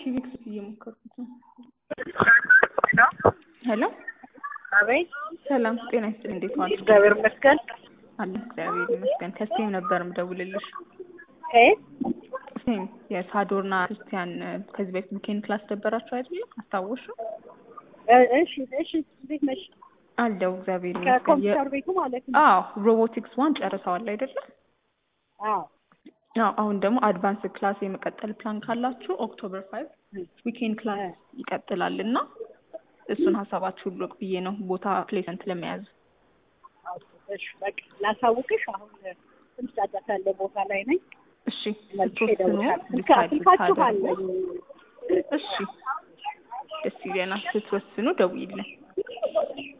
ፊዚክስ እየሞከርኩት ነው። ሄሎ አቤት ሰላም ጤና ይስጥልኝ። እንዴት ዋልሽ? እግዚአብሔር ይመስገን። አለ እግዚአብሔር ይመስገን። ከስቴም ነበር ምደውልልሽ። ከየት? ስቴም የሳዶርና ክርስቲያን ከዚህ በፊት ቡኬን ክላስ ነበራችሁ አይደለ? አስታወሹ? እ- እሺ እሺ፣ እንዴት ነሽ? አለው እግዚአብሔር ይመስገን። የ- ከኮምፒውተር ቤቱ ማለት ነው። አዎ ሮቦቲክስ ዋን ጨርሰዋል አይደለ? አዎ አዎ አሁን ደግሞ አድቫንስ ክላስ የመቀጠል ፕላን ካላችሁ ኦክቶበር ፋይቭ ዊኬንድ ክላስ ይቀጥላል እና እሱን ሀሳባችሁን ልቅ ብዬ ነው ቦታ ፕሌሰንት ለመያዝ አዎ፣ እሺ በቃ ላሳውቅሽ። አሁን ትንሽ ጫጫታ ያለ ቦታ ላይ ነኝ። እሺ መልሼ ስትወስኑ እደውልሻለሁ። ስልካ- ዲሳይድ ስልካችሁ ብታደርጉ አለኝ። እሺ ደስ ይለናል ስትወስኑ ደውይልን